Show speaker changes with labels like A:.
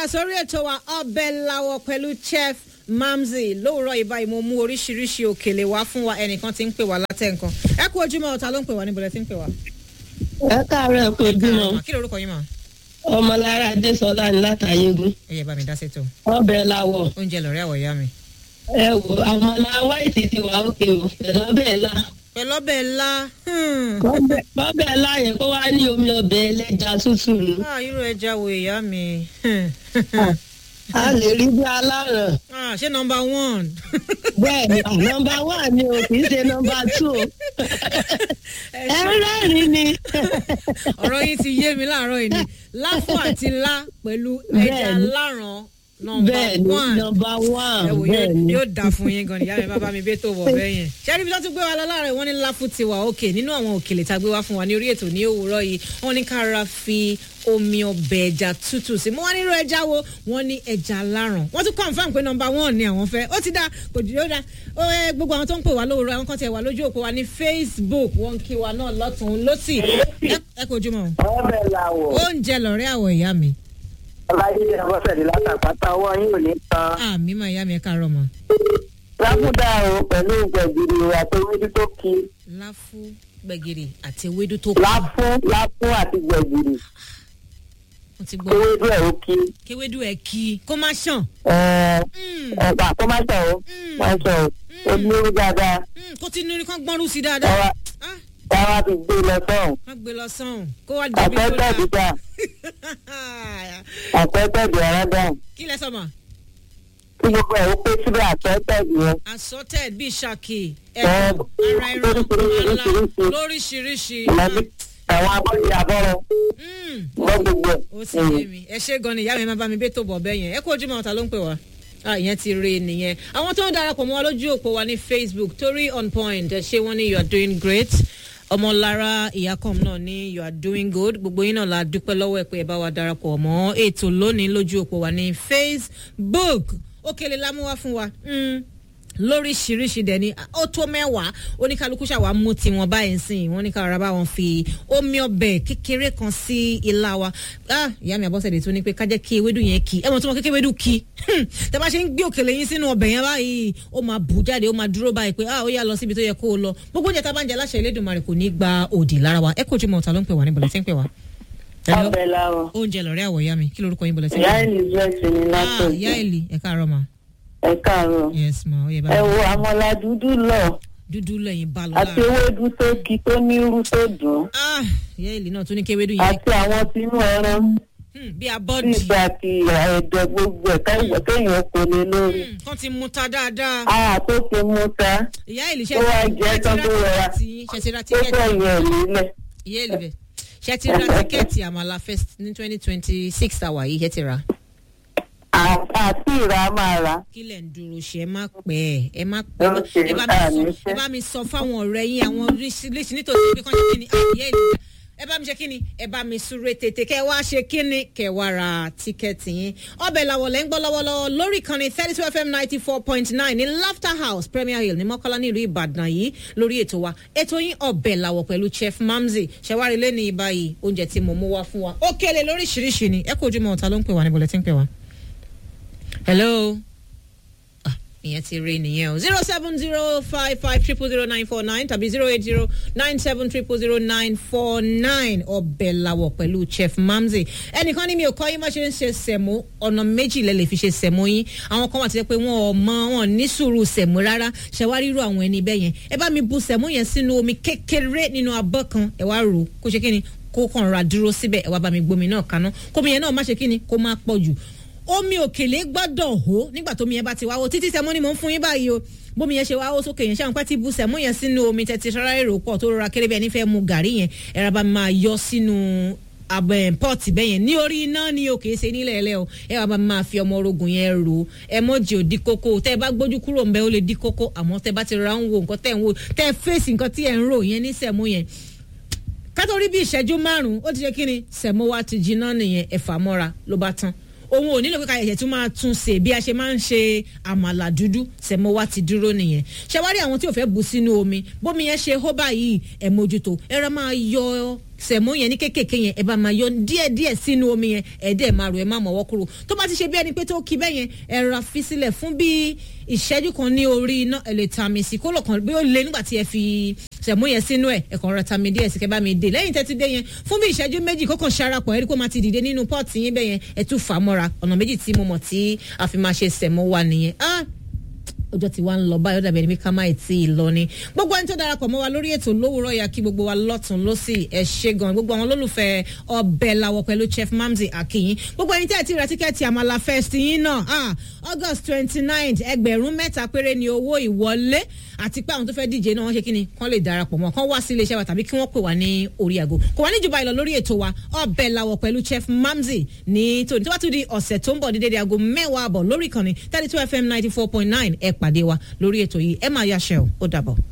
A: padà sórí ètò wa ọbẹ̀ làwọ̀ pẹ̀lú chef mamzi lówùrọ̀ ìbá ìmọ̀ mú oríṣiríṣi òkèlè wá fún wa ẹnìkan tí ń pè wá látẹ̀ nǹkan ẹ kú ojúmọ́ ọ̀tá ló ń pè wá níbo lẹ ti ń pè wá.
B: ẹ káàárọ̀ kò bímọ
A: kí lorúkọ yín mà.
B: ọmọlára adésọlá ní látàyégún
A: ẹ yẹ bá mi dá sétò
B: ọbẹ̀ làwọ̀
A: oúnjẹ lọ́rẹ́ àwọ̀ ìyá mi.
B: ẹ wò àmàlà wáìtì ti wà òkè o pẹ̀lú ọbẹ̀ ńlá
A: pẹ̀lú ọbẹ̀ ńlá
B: ọbẹ̀ ńlá yẹn kó wá ní omi ọbẹ̀ ẹlẹ́ja tútù ni
A: ah irú ẹja wo ìyá mi.
B: a lè rí bí aláràn
A: ah ṣé nọmba one.
B: bẹ́ẹ̀ ni nọmba wà ni o kì í ṣe nọmba tù o
A: ẹ
B: ẹ
A: ṣe-
B: rẹ́rìn ni
A: ọ̀rọ̀ yín ti yé mi láàárọ̀ yìí ni láfù àti lá pẹ̀lú ẹja
B: Bẹ́ẹ̀ni.
A: láràn nọmba
B: bẹ́ẹ̀ ni
A: one.
B: nọmba wà
A: ẹ wò
B: bẹ́ẹ̀
A: yóò
B: ni
A: yóò dà fún yín gan ni ìyá mi bàbá mi bẹ́ẹ̀ tó wọ̀ bẹ́ẹ̀ yẹn. sẹ́ni bí wọ́n tún gbé wa lọ láàárọ̀ wọ́n ní láfù ti wà òkè nínú àwọn òkèlè tá a gbé wá fún wa ní orí ètò ní òwúrọ̀ yìí wọ́n ní kára fi omi ọbẹ̀ ẹja tútù sí mo wá nírú ẹja wo wọ́n ní ẹja láràn wọ́n tún confam pé nọmba one ni àwọn fẹ́ ó ti dá kò jù ó dá ó ẹ gbogbo àwọn tó ń pè wá lówùrọ̀ àwọn kan tẹ̀ wá lójú òpó wa ní facebook wọ́n ń kí wa náà lọ́tún lọ́sì ẹ- ẹ kò jùmọ̀
C: ọbẹ̀ làwọ̀
A: oúnjẹ lọ̀rẹ́ àwọ̀ ìyá mi
C: ọlájídé ọbọ̀sẹ̀dé látàpátá ọwọ́ yín ò ní tán.
A: àmì máa ìyá mi ẹ káàárọ̀ mọ́
C: lábúdá o pẹ̀lú gbẹ̀gìrì àti ewédú tó ki
A: láfù gbẹ̀gìrì àti ewédú tó kù
C: láfún láfún àti gbẹ̀gìrì
A: mo ti gbọ́
C: ewédú ẹ̀ ó ki
A: kéwédú ẹ̀ kí kó má ṣàn
C: ẹ̀,
A: Mm,
C: ẹ̀pà kó má sọ̀ o
A: Mm.
C: má sọ̀ o ó ní orí dáadáa
A: mm, kó tí nínú kan gbọ́nrú sí
C: ẹ
A: dáadáa
C: wá
A: Ah,
C: ẹ wá fi gbé lọ sọ́hùn
A: wọ́n gbé lọ sọ́hùn kó wá dàbí tó
C: àpẹtẹ
A: dáa
C: dídá àpẹtẹ di ọ̀rọ̀ dáhùn
A: kí lẹ sọ ma
C: kí gbogbo ẹ̀ ó pé síbẹ̀ àpẹtẹ di yẹn
A: assorted bíi ṣàkì
C: Ẹ,
A: ẹ̀kọ́ ara ẹran ọ̀la
C: lóríṣiríṣi.
A: lóríṣiríṣi
C: ìmọ̀lẹ́ àwọn abọ́dé abọ́rọ̀
A: Mm,
C: gbọ́ gbogbo ẹ̀.
A: ó sì yé mi ẹ ṣe gan ni ìyá mi máa bá mi bẹ́ẹ̀ tó bọ̀ bẹ́ẹ̀ yẹn ẹ kó ojúmọ́ ọ̀tá ló ń pè wá ah ìyẹn ti rí i nìyẹn àwọn tó ń darapọ̀ mọ́ wa lójú òpó wa ní facebook torí on point ẹ ṣé wọ́n ní you are doing great ọmọlára ìyákọ̀m náà ní you are doing good gbogbo yín náà la dúpẹ́ lọ́wọ́ ẹ̀ pé ẹ bá wa darapọ̀ mọ́ ètò lónìí lójú òpó wa ní facebook òkèlè lámúwá fún wa. Mm lóríṣiríṣi dẹ̀ ni ó tó mẹ́wàá oníkálukú ṣàwá mú tiwọn báyìí sìn wọ́n ní kára bá wọn fi omi ọbẹ̀ kékeré kan sí ilá wa ah ìyá mi àbọ̀sẹ̀dẹ̀ tó ní pé ká jẹ́ kí ewédú yẹn kí ẹ mọ̀ tí wọ́n kékeré ewédú kí tẹ bá ṣe ń gbé òkèlè yín sínú ọbẹ̀ yẹn báyìí ó máa bù jáde ó máa dúró báyìí pé ah ó yá lọ síbi tó yẹ kó o lọ gbogbo oúnjẹ tá a bá ń jẹ aláṣẹ Elédùmarè kò ní gba òdì lára wa ẹ kò jùmọ̀ ọ̀tá ló ń pè wá ní bọ̀lẹ̀ tí ń pè wá. Hello?
C: ọbẹ̀ làwọ̀
A: oúnjẹ lọ̀rẹ́ àwọ̀ ìyá mi kí lorúkọ yín bọ̀lẹ̀ tí ń
C: ìyá
A: pè wá.
C: elizabeth ní
A: ah
C: látọ̀
A: ìyá Èlì ẹ káàárọ̀ ma
C: ẹ káàárọ̀
A: yes ma ó yẹ bá
C: ẹ wo àmọ́lá dúdú lọ
A: dúdú lẹ́yìn bá lọ
C: àti
A: láàárọ̀.
C: ewédú tó ki tó ní irú tó dùn
A: Ah, ìyá ìlú náà tún ní kéwédú yẹn
C: àti àwọn tinú ẹran
A: Hmm, bí
C: tí
A: abọ́dì
C: ìgbà àti ẹ̀dọ̀ gbogbo ẹ̀ káyọ̀ kéèyàn kò lè lórí.
A: Hmm, kán ti mú ta dáadáa.
C: a tó ti mú ta
A: ìyá ìlú
C: Ó wá jẹ́ tán tó rọra.
A: ṣe ti ra
C: tó
A: tíkẹ́ẹ̀tì
C: fẹ́ yẹn nílẹ̀.
A: ìyá ìlú bẹ̀ ṣe ti ra tíkẹ́ẹ̀tì àmàlà fest ní twenty twenty six àwà yìí ṣe ti ra.
C: À- àti ìrà máa rà.
A: kí lẹ̀ ń dúró ṣe ẹ má pẹ́ ẹ ẹ má pẹ́ ẹ bá-
C: Okay,
A: ẹ bá mi
C: ah,
A: sọ
C: ní fẹ́.
A: ẹ bá mi sọ fáwọn ọ̀rẹ́ yín àwọn oríṣiríṣi nítòsí ibi kan ṣe kí ni Ah, ìyá ìlú ẹ bá mi ṣe kí ni ẹ bá mi súré tètè kẹ wá ṣe kí ni kẹ wá ra tíkẹ́ẹ̀tì yín ọbẹ̀ làwọ̀ lẹ́ ń gbọ́ lọ́wọ́lọ́wọ́ lórí ìkànnì thirty two fm ninety four point nine ní laughter house premier hill ní mọ́kànlá ní ìlú ìbàdàn yìí lórí ètò wa ètò yín ọbẹ̀ làwọ̀ pẹ̀lú chef mamzi ṣẹ̀wárí lẹ́ni ìbáyìí oúnjẹ tí mo mú wá fún wa ó kélé lóríṣiríṣi ni ẹ kò ojú mọ́ ọ̀tá ló ń pè wá níbo lẹ ti ń pè wá. hello ah ìyẹn ti rí nìyẹn o zero seven zero five five triple zero nine four nine tàbí zero eight zero nine seven triple zero nine four nine ọbẹ̀ làwọ̀ pẹ̀lú chef mamzi ẹnìkan ní mi ò kọ́ yín má ṣe ń ṣe sẹ̀mó ọ̀nà méjì lẹ lè fi ṣe sẹ̀mó yín àwọn kan wà tí wọ́n pé wọn ò mọ wọn ò ní sùúrù sẹ̀mó rárá ṣẹ̀wárí irú àwọn ẹni bẹ́ẹ̀ yẹn ẹ bá mi bu sẹ̀mó yẹn sínú omi kékeré nínú abọ́ kan ẹ wá rò ó kó ṣe kí ni kó kàn ra dúró síbẹ̀ ẹ wá bá mi gbomi náà kaná kómi yẹn náà má ṣe kí ni kó má pọ̀ jù omi òkèlè gbọ́dọ̀ hó nígbà tómi yẹn bá ti wá hó títí sẹ́mó ni mò ń fún yín báyìí o bómi yẹn ṣe wá hó sókè yẹn ṣáà ń pẹ́ tí bu sẹ́mó yẹn sínú omi tẹ́tí ṣọ́ra èrò pọ̀ tó rọra kéré bẹ́ẹ̀ nífẹ̀ẹ́ mu gàrí yẹn ẹ̀rọ bá máa yọ sínú abẹ pọ́ọ̀tì bẹ́ẹ̀ yẹn ní orí iná ni o kìí ṣe nílẹ̀ ẹlẹ́ o ẹ wàá máa fi ọmọ orogun yẹn rò ó ẹ mọ̀jì ò di kókó tẹ́ ẹ bá gbójú kúrò ńbẹ ó lè di kókó àmọ́ tẹ́ bá ti ra ń wo nǹkan tẹ́ ń wo tẹ́ ẹ fèsì nǹkan tí ẹ ń rò yẹn ní sẹ̀mó yẹn kátó rí bí ìṣẹ́jú márùn-ún ó ti ṣe kí ni sẹ̀mó wa ti jiná nìyẹn ẹ̀fà mọ́ra ló bá tán òun ò nílò pé ká ẹ̀ṣẹ̀ tún máa tún ṣe bí a ṣe máa ń ṣe àmàlà dúdú sẹ̀mó wa ti dúró nìyẹn ṣẹwárí àwọn tí ò fẹ́ bu sínú omi bómi yẹn ṣe hó báyìí ẹ̀ mójútó ẹ̀rọ máa yọ sẹ̀mó yẹn ní kékèké yẹn ẹ bá máa yọ díẹ̀ díẹ̀ sínú omi yẹn ẹ dẹ̀ máa rò ẹ má mọ̀wọ́ kúrò tó bá ti ṣe bí ẹni pé tó kí bẹ́ẹ̀ yẹn ẹ ra fi sílẹ̀ fún bí ìṣẹ́jú kan ní orí iná ẹ lè ta mi sí kó lọ kàn bí ó le nígbà tí ẹ fi sẹ̀mó yẹn sínú ẹ̀ ẹ kàn ra ta mi díẹ̀ sí kẹ́ bá mi dé lẹ́yìn tẹ́tí dé yẹn fún bí ìṣẹ́jú méjì kó kàn ṣarapọ̀ ẹ rí kó máa ti dìde nínú pọ́ọ̀tì yín bẹ́ẹ̀ yẹn ẹ tún fà á mọ́ra ọ̀nà méjì tí mo mọ̀ tí a fi máa ṣe sẹ̀mó wa nìyẹn ah ọjọ́ tí wàá ń lọ báyọ̀ dàbí ẹni pé ká má ì tí ì lọ ni gbogbo ẹni tó darapọ̀ mọ́ wa lórí ètò lówùúrọ̀ ya kí gbogbo wa lọ́tún lọ́sì ẹ̀ ṣe gan gbogbo àwọn olólùfẹ́ ọbẹ̀ làwọ̀ pẹ̀lú chef mamzi akinyin gbogbo ẹni tí ẹ ti ra tíkẹ́ẹ̀tì àmàlà fest yín náà ah august twenty nine ẹgbẹ̀rún mẹ́ta péré ni owó ìwọlé àti pé àwọn tó fẹ́ díje náà wọ́n ṣe kí ni kán lè darapọ̀ mọ́ kán wá sí iléeṣẹ́ wa tàbí kí wọ́n pè wá ní orí àgọ́ kò wá ní jùbọ́ ìlọ lórí ètò wa ọbẹ̀ làwọ̀ pẹ̀lú chef mamzi ní tòní tó bá tún di ọ̀sẹ̀ tó ń bọ̀ dídé di aago mẹ́wàá àbọ̀ lórí ìkànnì thirty two fm ninety four point nine ẹ pàdé wa lórí ètò yìí ẹ máa yáṣẹ́ o ó dàbọ̀.